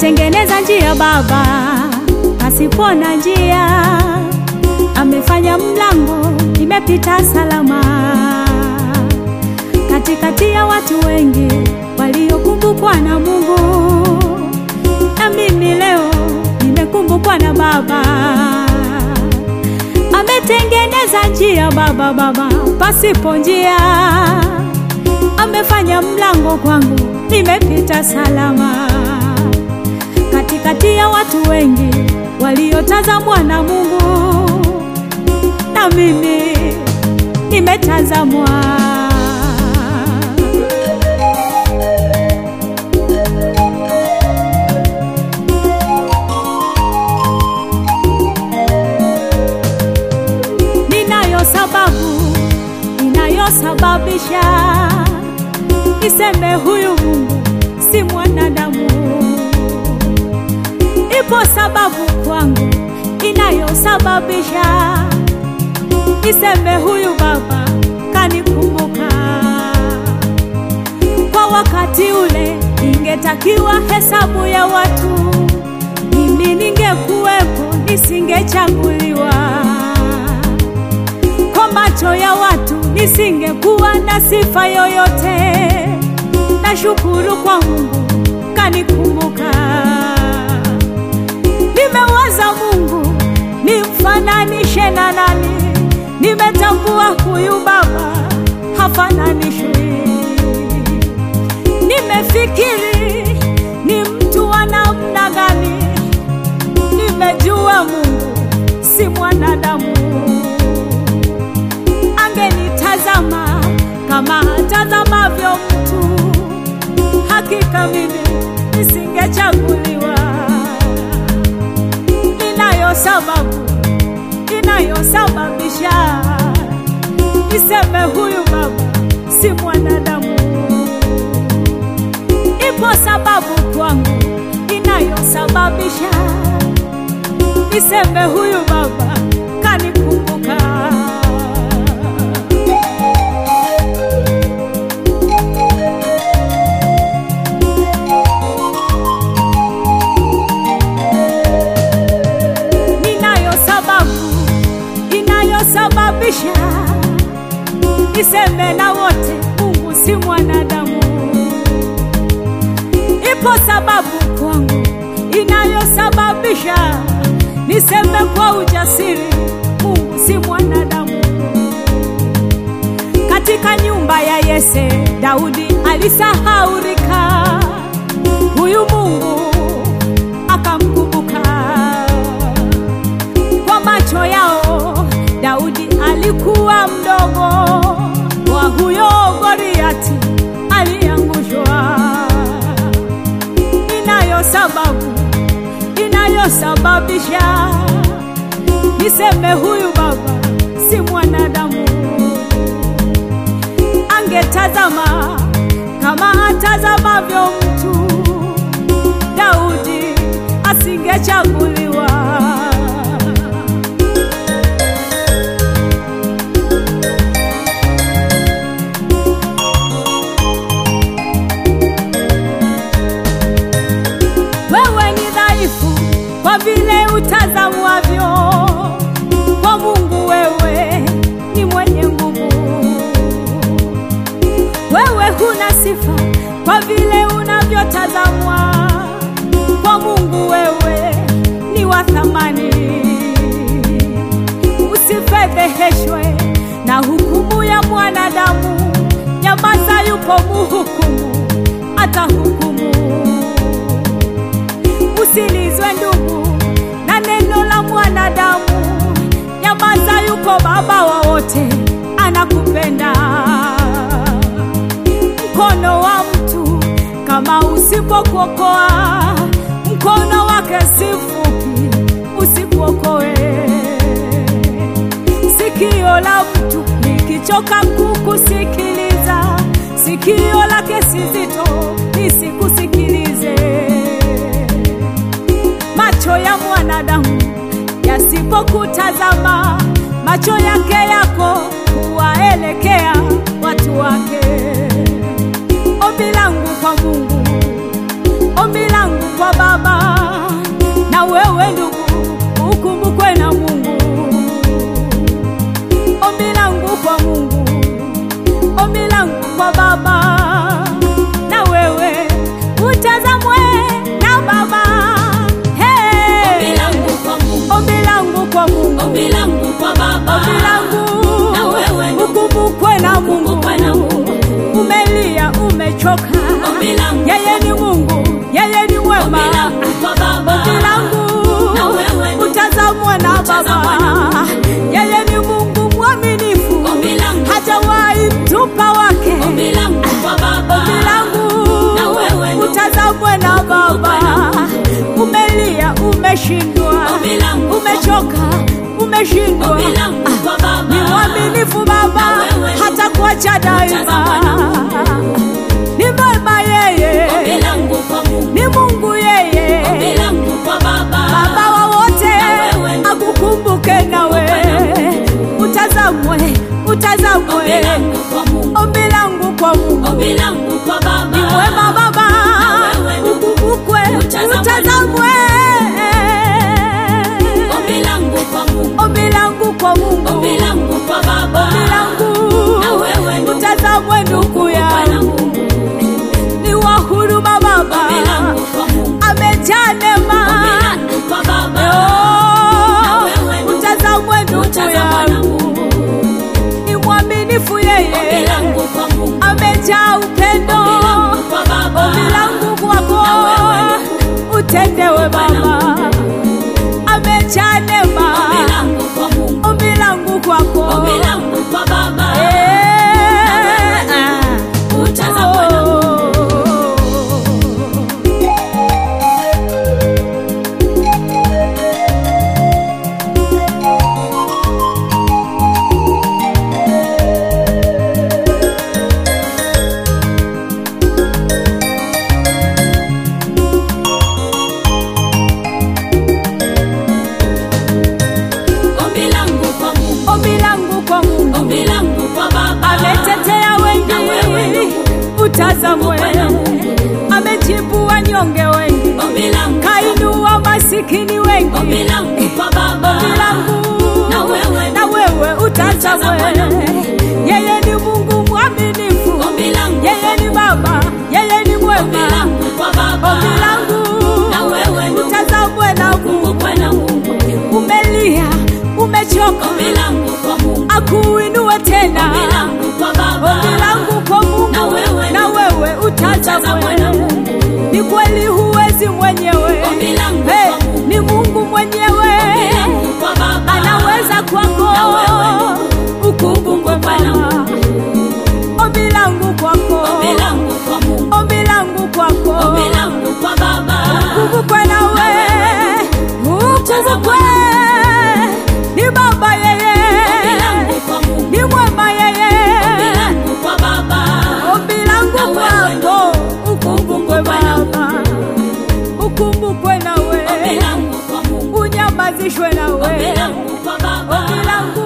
ametengeneza njia Baba pasipo na njia, amefanya mlango nimepita salama katikati ya watu wengi waliokumbukwa na Mungu, na mimi leo nimekumbukwa na Baba. Ametengeneza njia Baba, Baba pasipo njia, amefanya mlango kwangu nimepita salama katikati ya watu wengi waliotazamwa na Mungu, na mimi nimetazamwa. Ninayo sababu inayosababisha niseme huyu Mungu si mwanadamu. Ipo sababu kwangu inayosababisha niseme huyu Baba kanikumbuka. Kwa wakati ule ingetakiwa hesabu ya watu, mimi ningekuwepo, nisingechaguliwa. Kwa macho ya watu nisingekuwa na sifa yoyote. Nashukuru kwa Mungu kanikumbuka. Nimewaza Mungu nimfananishe na nani? Nimetambua huyu Baba hafananishwi. Nimefikiri ni mtu wa namna gani? Nimejua Mungu si mwanadamu. Angenitazama kama atazamavyo mtu, hakika mimi nisingechaguliwa. Inayo sababu inayosababisha niseme huyu Baba si mwanadamu. Ipo sababu kwangu inayosababisha niseme huyu Baba kanikumbuka. Ninayo sababu inayosababisha niseme na wote Mungu si mwanadamu. Ipo sababu kwangu inayosababisha niseme kwa ujasiri Mungu si mwanadamu. Katika nyumba ya Yese, Daudi alisahaurika, huyu Mungu akamkumbuka. Kwa macho yao Daudi alikuwa mdogo, wa huyo Goliati aliangushwa. Inayo sababu inayosababisha niseme huyu Baba si mwanadamu. Angetazama kama atazamavyo mtu, Daudi asingechaguliwa. Wewe ni dhaifu kwa vile utazamwavyo, kwa Mungu wewe ni mwenye nguvu. Wewe huna sifa kwa vile unavyotazamwa, kwa Mungu wewe ni wa thamani. Usifedheheshwe na hukumu ya mwanadamu, nyamaza, yupo muhukumu, atahukumu. Usilizwe ndugu na neno la mwanadamu, nyamaza, yuko Baba wa wote, anakupenda. Mkono wa mtu kama usipokuokoa, mkono wake si mfupi, usikuokoe. Sikio la mtu likichoka kukusikiliza, sikio lake si zito lisikusikilize. Macho ya mwanadamu yasipokutazama, macho yake yako huwaelekea watu wake. Ombi langu kwa Mungu, ombi langu kwa Baba, umechoka. Ombi langu Yeye ni Mungu, yeye ni Ombi mwema. langu kwa Baba. Ombi langu Na wewe ni utazamwa na utazamwa Baba. na Yeye ni Mungu mwaminifu, Ombi langu hajawahi mtupa wake. Ombi langu kwa Baba. Ombi langu Na wewe ni utazamwe na Baba. Umelia, umeshindwa, Ombi langu umechoka, umeshindwa. Ombi langu kwa Baba. Ni mwaminifu Baba, Na wewe ni hata kuacha daima. utazamwa na Ni mwema yeye, Ombi langu kwa Mungu. ni Mungu yeye, Ombi langu kwa Baba. Baba wa wote, wewe ni akukumbuke nawe, utazamwe, Ombi utazamwe. langu kwa Mungu. Ombi langu kwa Mungu Ombi langu kwa Baba. ni mwema Baba, wewe ni ukumbukwe, utazamwe. utazamwe. Ombi langu kwa Mungu. Ombi langu kwa Mungu, Ombi langu kwa Baba. ombi langu Na wewe ni utazamwe, ndugu Bwana yangu, Mungu. ni wa huruma Baba, Ombi langu kwa Mungu. amejaa Ombi neema. langu kwa Baba. Oh, wewe ni utazamwe ndugu utazamwe na yangu, ni mwaminifu Ombi yeye, langu kwa Mungu. amejaa upendo. Ombi langu kwa Baba. Ombi langu kwako utendewe Baba, amejaa neema. Ombi langu kwa Mungu. Ombi langu kwako Ombi langu kwa Baba. Eh, ah. Utazamwe na Ombi langu kwa Mungu. Ombi langu kwa Mungu Ombi langu kwa Baba. ametetea Na wewe wengi, ni utazamwe. Amejibu wanyonge wengi, Ombi langu. kainua masikini wengi. Ombi langu kwa Baba. Ombi langu Na wewe ni na wewe utazamwe. utazamwe. Yeye ni Mungu mwaminifu, Ombi langu. yeye ni Baba, yeye ni Ombi mwema. langu kwa Baba. Ombi langu Na wewe ni utazamwe na Mungu. Kumbukwe na Mungu. Umelia, umechoka, Ombi langu kwa Mungu. akuinue tena. Ombi langu kwa Baba. Ombi langu kwa Mungu Na wewe na wewe utazamwe na utazamwe. Ni kweli huwezi mwenyewe, Ombi langu Hey, kwa Mungu. ni Mungu mwenyewe Ombi langu kwa Baba. anaweza kwako, Na wewe ukumbukwe Bwana. Ombi langu kwako, Ombi langu kwa Mungu. ombi langu kwako, Ombi langu kwa Baba. ukumbukwe nawe, ukumbukwe. Ni Baba Ombi yeye, langu kwa Mungu. ni mwema Ombi yeye. langu kwa Baba. Ombi langu Na wewe kwako, ukumbukwe Baba, ukumbukwe nawe, Ombi langu kwa Mungu. unyamazishwe nawe, Ombi langu kwa Baba. ombi langu